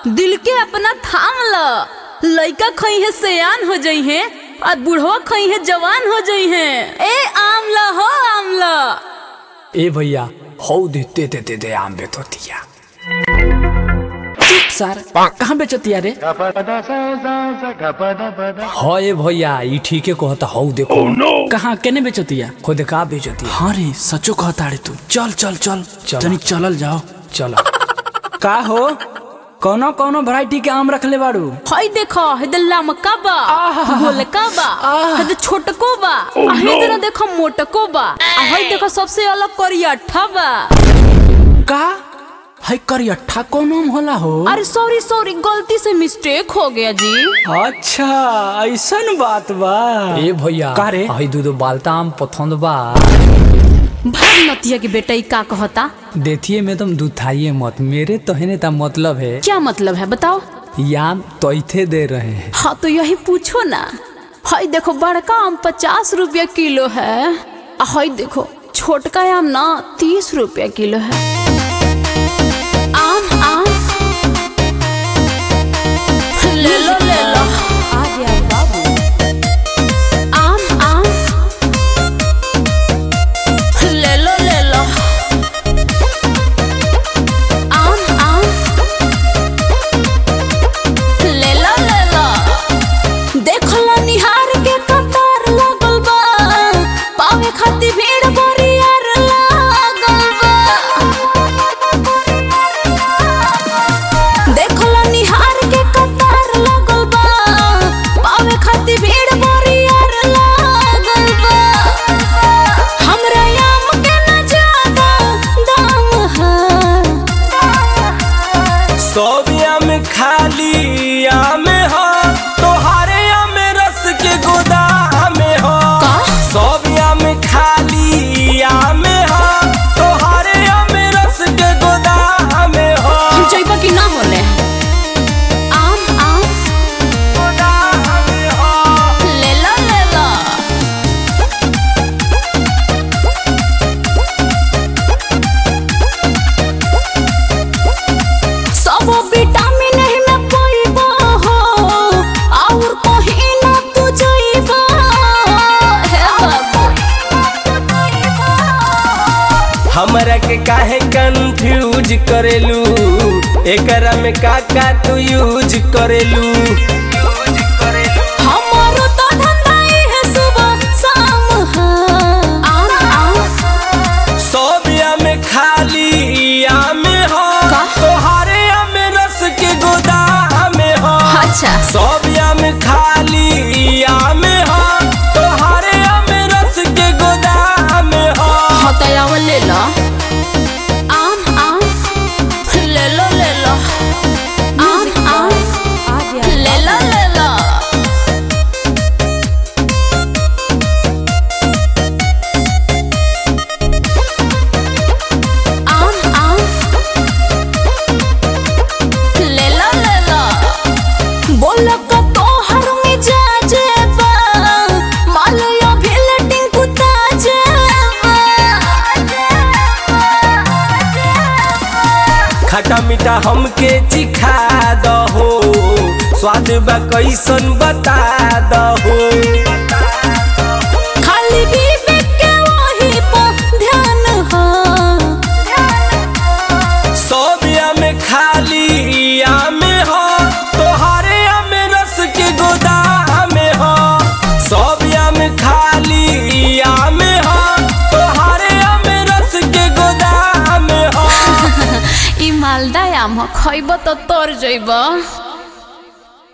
दिल के अपना थाम ल लइका खई है सयान हो जई है और बूढ़वा खई है जवान हो जई है ए आमला हो आमला ए भैया हौ दे दे दे दे दे आम बेचतिया चुप सर कहाँ बेचतिया रे हाँ ए भैया ई ठीके कहता हौ देखो कहाँ केने बेचतिया खुद का बेचतिया हाँ रे सचो कहता रे तू चल चल चल चल। तनी चलल जाओ चलो का हो कौनो कौनो वैरायटी के आम रखले बाड़ू हई देखो हेदे लमका बा गोलका बा हेदे छोटको बा आ हेदे ना देखो मोटको बा आ हई देखो सबसे अलग करियठा बा का है करियठा कौन आम होला हो अरे सॉरी सॉरी गलती से मिस्टेक हो गया जी अच्छा ऐसन बात बा ए भैया का रे? हई दूध बालता आम पसंद बा भाग नतिया के बेटा ई का कहता देखिए में तुम दुथाइए मत मेरे तो है ता मतलब है क्या मतलब है बताओ ये आम तैथे दे रहे हैं हाँ तो यही पूछो ना हई देखो बड़का आम पचास रुपया किलो है आ हई देखो छोटका आम ना तीस रुपया किलो है आम आम ले लो ले लो आम आम ले लो ले लो आम आम ले लो ले लो देखला निहार के कतार लागल बा पावे खातिर भीड़ बरियार लागल बा देखला निहार के कतार लागल बा पावे खातिर भीड़ बरियार लागल बा हमरा आम के न ज्यादा दाम है सोबिया में खाली आम हो तोहारे आम रस के गोदाम हो का? सोबिया में खाली आम हो तोहारे आम रस के गोदाम हो हम जइबा कि ना होले आम आम गोदाम हो ले लो ले लो सब विटामिन ही में पाइबा हो और कहीं ना तू जइबा हे बाबू हमरा के काहे कंफ्यूज करेलू एकरा में का का तू यूज करेलू हमारो तो धंधा ही है सुबह शाम है आम आम सोबिया में खाली आम हो का? तोहारे आम रस के गोदाम हो अच्छा सोबिया में खाली आम हो तोहारे आम रस के गोदाम हो हतयाव ले लो आम आम ले लो ले लो आम आम ले लो ले लो आम आम ले लो ले लो बोलो का तोहर में जा जेबा मालयो भेलटिंग कुता जेबा खट्टा मीठा हमके चिखा दहो स्वाद बा कैसन बता दहो खाली विवेक के वही पर ध्यान हो सोबिया में खाली आम हो तोहारे आम रस के गोदाम हो सोबिया में खाली आम हो तोहारे आम रस के गोदाम हो ई मालदा आम हो खइब तो तर जइब